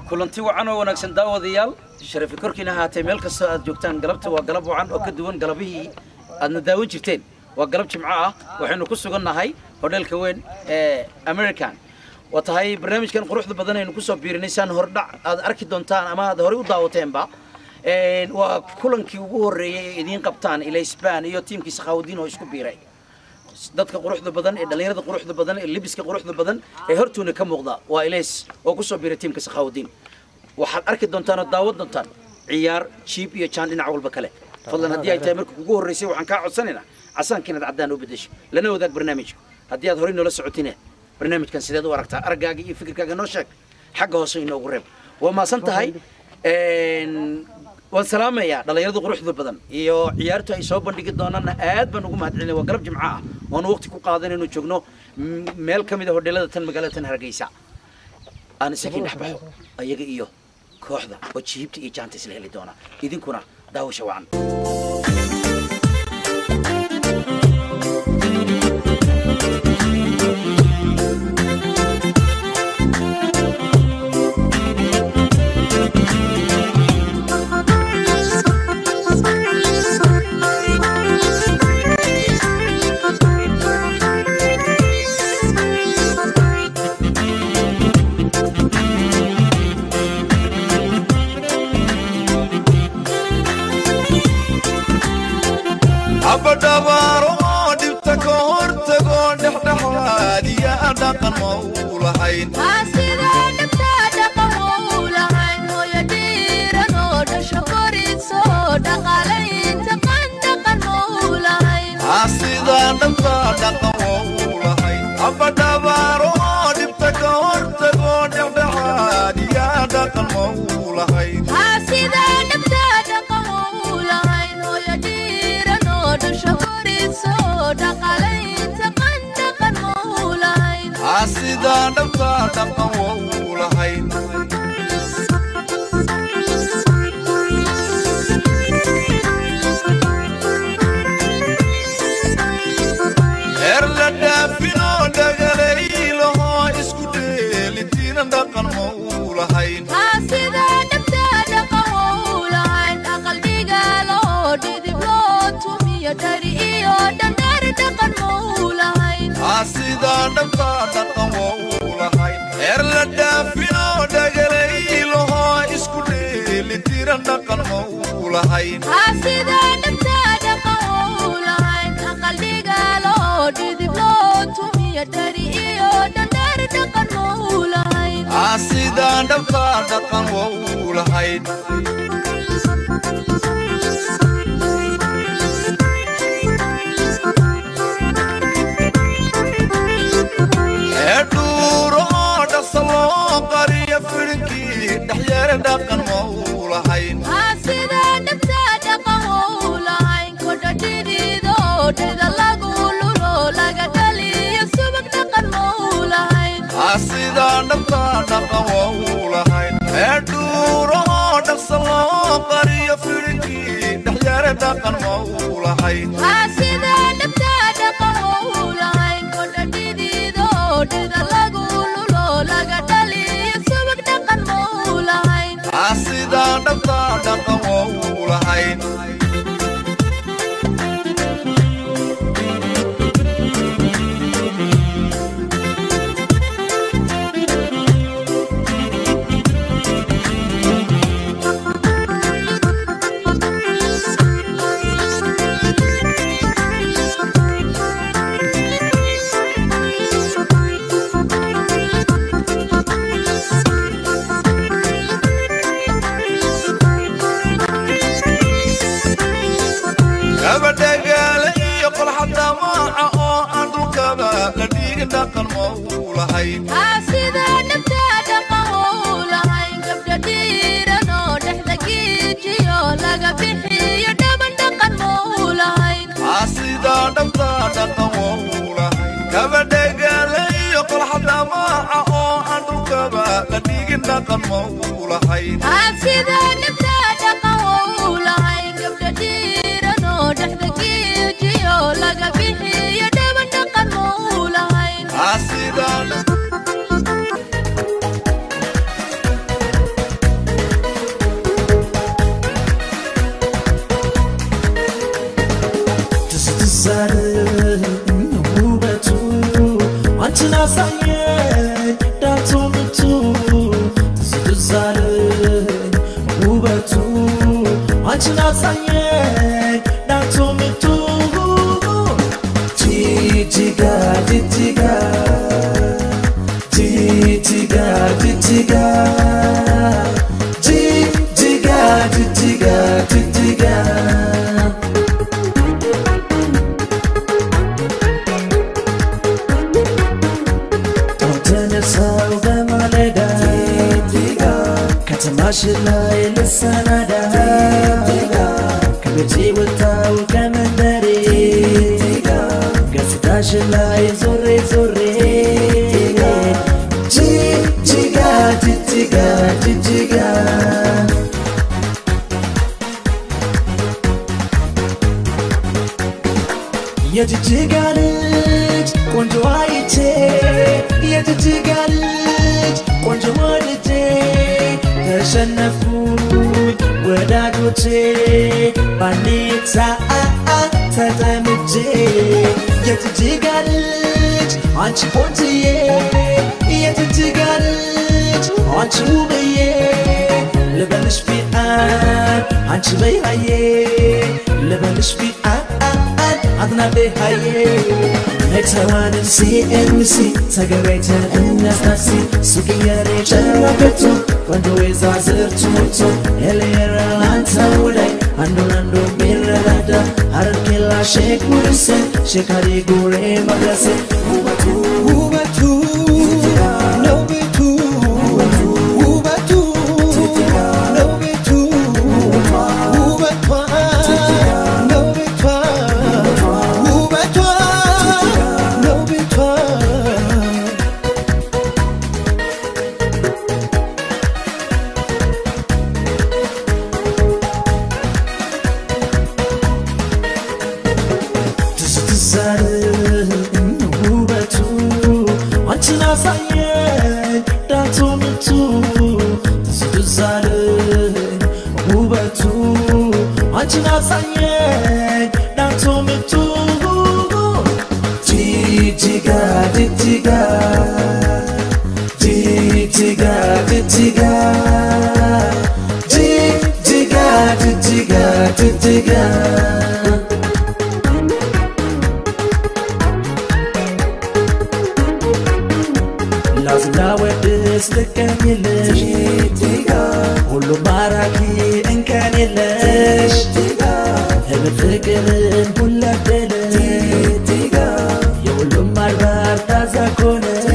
kulanti wacan oo wanaagsan daawadayaal sharafi korkiina ahaatee meel kastoo aad joogtaan galabta waa galab wacan oo ka duwan galabihii aadna daawan jirteen waa galab jimco ah waxaynu ku sugannahay hodheelka weyn ee american waa tahay barnaamijkan quruxda badan aynu kusoo biirinay saan hordhac aad arki doontaan ama aad horey u daawateenba waa kulankii ugu horreeyey ee idiin qabtaan ilaysbaan iyo tiimkii sakhaawudiin oo isku biiray dadka quruxda badan ee dhallinyarada quruxda badan ee libiska quruxda badan ee hortuuna ka muuqda waa ilays oo kusoo biiray tiimka sakhaawudiin waxaad arki doontaan oo daawan doontaan ciyaar jiib iyo jaan dhinac walba kale fadlan haddii ay tahay marka kugu horreysay waxaan kaa codsanaynaa casaanka inaad caddaan u beddesho lana wadaag barnaamijka haddii aad horey noola socotine barnaamijkan sideed u aragtaa argaaga iyo fikirkaaga noo sheeg xagga hoose inoogu reeb waa maasan tahay waan salaamayaa dhallinyarada quruxda badan iyo ciyaartu ay soo bandhigi doonaanna aad baan ugu mahadcelinaya waa galab jimco ah oonu waqti ku qaadan inuu joogno meel ka mid a hodheelada tan magaalada tan hargeysa aan isakii dhex baxo ayaga iyo kooxda oo jiibta iyo jaanta isla heli doona idinkuna daawasha wacan abadhabaaro oo dhibta ka hortago dhexdhexaad iyo dhaqan ma u lahayn sidaa dhabta dhaqan ma u lahayn abadhabaaro oo dhibta ka hortago dhexdhexaad iyo dhaqan ma u lahayn sidaa dhabta dhaqan wa u lahayn heer la dhaafinoo dhagalaylaho isku dheelitiina dhaqan ma u lahayn sidaa dhabta dhaqan wa u lahayn heer la dhaafinoo dhagalaylaho isku dheelitiina dhaqan ma u lahayn sidaa dhabta dhaqan wa u lahayn eedhuuro oo dhaqsa loo qariyo firinkii dhexyeere dhaqan ma u lahayn sidaa dhabta dhaqan wa u lahayn eedhuuro oo dhaqsa loo qariyo firinkii dhexyeere dhaqan ma u lahayn sidaa dhabta dhaqan wa u lahayn gabadhagaale iyo qolxada maaca oo aan dhulkaba la dhiigin dhaqan ma u lahayn sidaa dhabta dhaqan wa u lahayn gabadhagaale iyo qolxada maaca oo aan dhulkaba la dhiigin dhaqan ma u lahayn sidaa asasaye natumitu Jitiga, jitiga Jitiga, jitiga Jitiga, jitiga, jitiga ተነሳው በማለዳ ከተማሽ ላይ ልሰናዳ ከቤቴ ወጣው ከመንደሬ ገጽታሽ ላይ ዞሬ ዞሬ ጅጅጋ ጅጅጋ ጅጅጋ የጅጅጋ ልጅ ቆንጆ አይቼ የጅጅጋ ልጅ ቆንጆ ወድጄ ተሸነፉኝ ወዳጆቼ ባንዴ ሰዓት ተጠምጄ የጅጅጋ ልጅ አንቺ ቆንጅዬ የጅጅጋ ልጅ አንቺ ውብዬ ልበልሽ ፊአን አንቺ በይሃዬ ልበልሽ ፊአን አዝናቤ ሃዬ ነግሰዋንን ሲኤምሲ ተገበይተን እነስናሲ ሱቅየሬ ጨረበቱ ቆንጆ የዛዝርቱ ሞቶ ኤሌራ ላንተ ወዳይ አንዱን አንዱ ሚረዳዳ ሀረርኬላ ሼክ ሙርሴ ሼካሪ ጉሬ መድረሴ ውበቱ ውበቱ ነው ቤቱ ውበቱ ነው ቤቱ ውበቷ ነው ቤቷ ውበቷ ነው ቤቷ ትዝ ትዝ አለኝ ውበቱ አንቺን አሳየኝ ዳቶ ምቱ ትዝ ትዝ አለኝ ውበቱ አንቺን አሳየኝ ዳቶ ምቱ ጂጂጋ ጂጂጋ ጂጂጋ ጂጂጋ ጂጂጋ ጂጂጋ ጂጂጋ ላዝና ወድስ ልቀኝልሽ ሁሉም ማራኪ እንከን የለሽ ህብል ፍቅርን ሁላደለሽ የሁሉም አድባር ታዛ ኮነሽ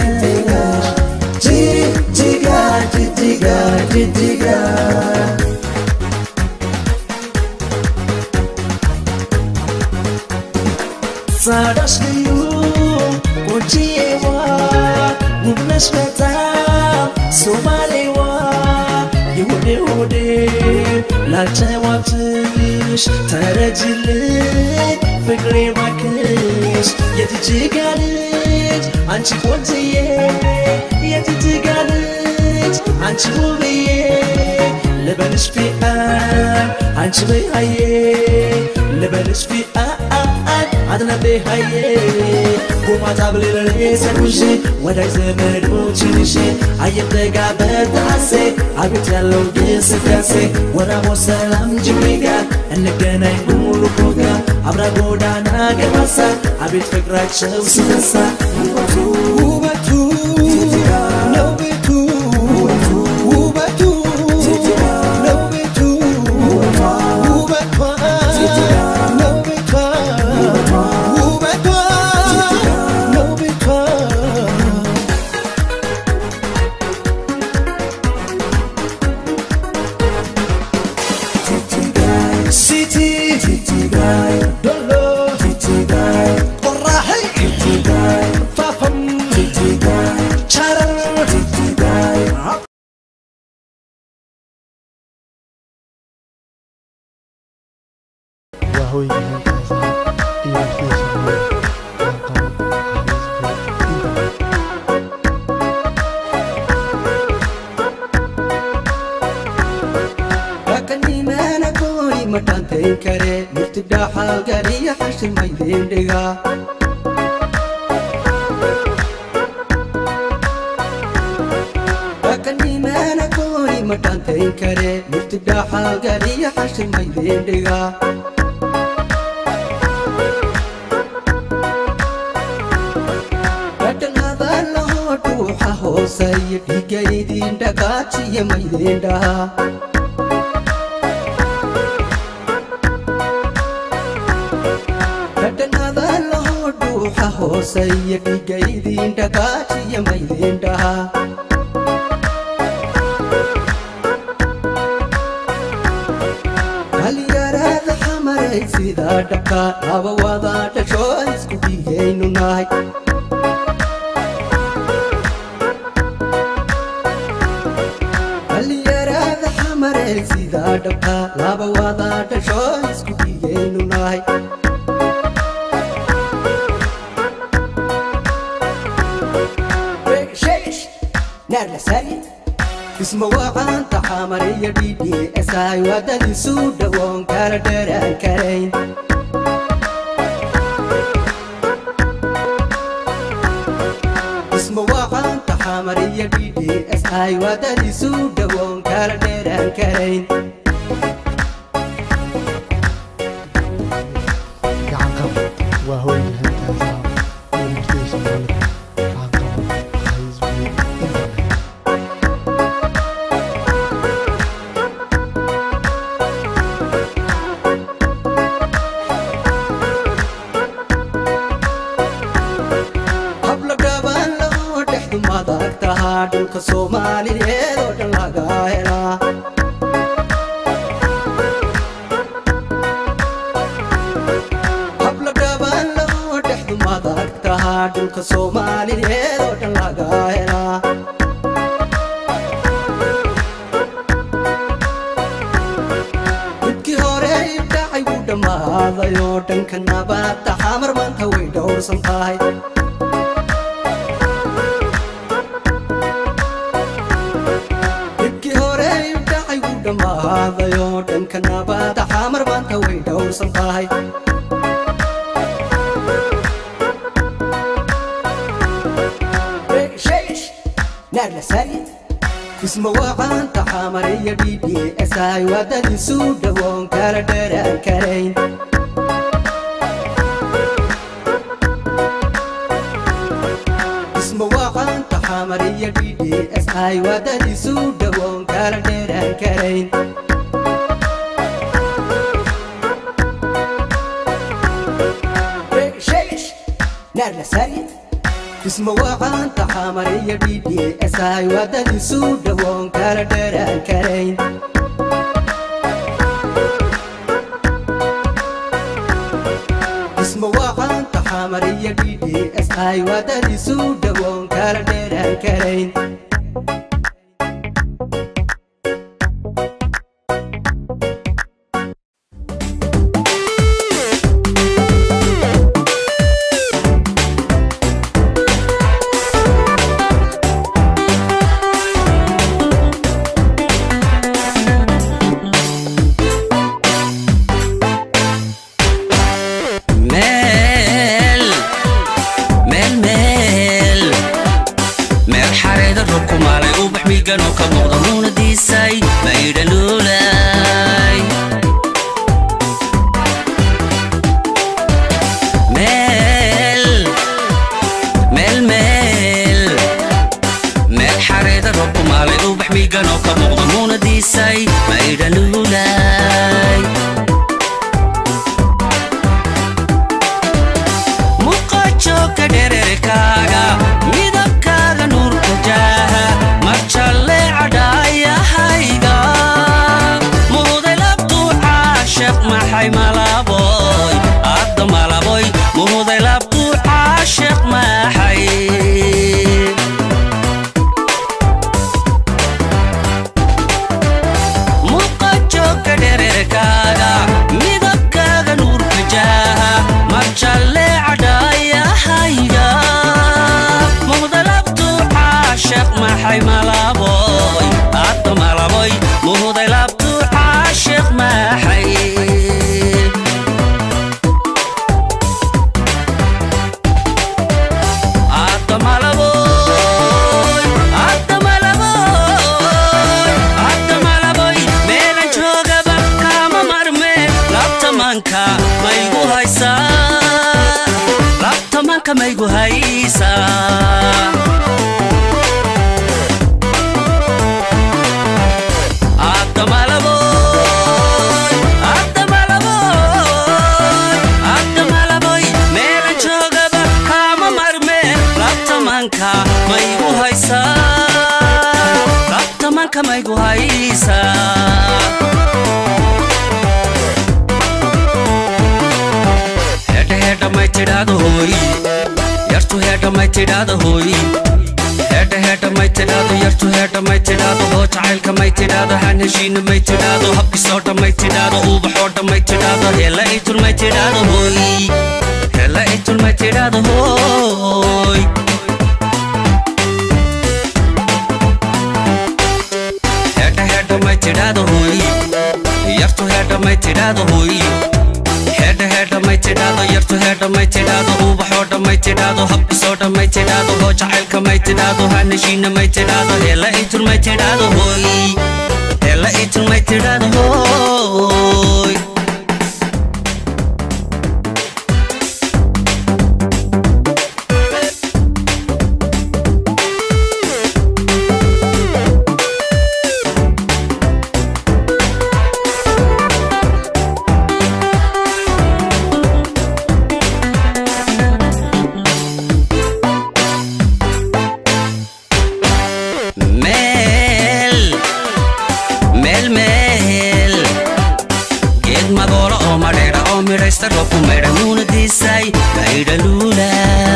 ጅጅጋ ጅጅጋ ጅጅጋ ጻዳሽ ልዩ ቆንጂዬዋ ውብነሽ በጣም ሶማሌዋ የሆዴ ሆዴ ላጨዋብትሽ ተረጅልኝ ፍቅሬ ባክሽ የጅጅጋ ልጅ አንቺ ቆንጅዬ የጅጅጋ ልጅ አንቺ ውብዬ ልበልሽ ፊአን አንቺ በይሃዬ ልበልሽ ፊአን አድናቤ ሃዬ ጎማታ ብሌለሌ ሰኩሽ ወዳጅ ዘመዶችንሽ አየጠጋ በታሴ አቤት ያለው ግስጋሴ ወራሞ ሰላም ጅግሬጋ እንገናኝ ሙሉ ፎጋ አብራ ጎዳና ገባሳ አቤት ፍቅራቸው ሲነሳ ውበቱ ውበቱ ነው ቤቱ ውበቱ ነው ቤቱ ውበቷ ነው ቤቷ ውበቷ ነው ቤቷ City, Dolo, Qorraxay, Fafam, Charar, waa hoyga heelkaas iyo wixii sameeyey Rakanimana koi matante kare murtida halgari hashimai dendega Rakanimana koi ma dhaantayn kare murti dhaaxaalgaliya xashir maydeen dhiga dhadhan hadallahoo dhuuxa hooseeya dhiiga idiin dhagaajiya maydeen dhaha dhadhan hadallahoo dhuuxa hooseeya dhiiga idiin dhagaajiya maydeen dhaha dhalinyarada xamaray sidaa dhabka laba wada dhasho isku dhigaynu nahay dhalinyarada xamaray sidaa dhabka laba wada dhasho isku dhigaynu nahay isma waqaanta xamariya ddsi wadadiisu dhawoon kala dheraan karayn isma waqaanta xamariya ddsi wadadiisu dhawoon kala dheraan karayn gacan qab waa hooyga heerkaasa iyo martida soomaalida gacan qaba xayisbi internet habla dhaban loo dhexdu madag tahaa dhulka soomaaliyeed oo dhan laga helaa habla dhaban loo dhexdu madag tahaa dhulka soomaaliyeed oo dhan laga helaa midkii hore ibdhacay wuu dhammaaday oo dhanka nabadda xamar maanta way dhowrsan tahay dhibkii hore ibdhacay wuu dhammaaday oo dhanka nabadda xamar maanta way dhowrsan tahay isma waqaanta xamariya ddsi wadadiisu dhawoon kala dheraan karayn isma waqaanta xamariya ddsi wadadiisu dhawoon kala dheraan karayn isma waqaanta xamariya ddsi wadadiisu dhawoon kala dheraan karayn isma waqaanta xamariya ddsi wadadiisu dhawoon kala dheraan karayn meel meel meel meel xareeda robku maalay ubax miiganoo ka muuqda muunadiisay maydhaluulay meel meel meel meel xareeda robku maalay ubax miiganoo ka muuqda muunadiisay maydhaluulay muqajoogka dhererkaaga midabkaaga nuurka jaaha marjalle cadhaayahayga muhuday labtuu caashaq maxay malaboy adda malaboy muhuday labtuu caashaq maxay muqajoogka dhererkaaga tamanka maygu haysaa meelan joogaba kaama marmeen labtamanka maygu haysaa labtamanka maygu haysaa hedha hedha may tidhaado hooy yartu hedha may tidhaado hooy hedha hedha may tidhaado yartu hedha may tidhaado hoo jacaylka may tidhaado han heshiina may tidhaado habkisoo dhan may tidhaado ubaxoo dhan may tidhaado hela itul may tidhaado hooy hela itul may tidhaado hooy hedha hedha may tidhaado hooy yartu hedha may tidhaado hooy hedha hedha may tidhaado yartu hedha may tidhaado ubaxoo dhan may tidhaado habkisoo dhan may tidhaado hoo jacaylka may tidhaado hanashiina may tidhaado hela itul may tidhaado hooy hela itul may tidhaado hooy meel meel meel geed magoolo oo madheedha oo midhaysta roobku maydha muunadiisay maydha luula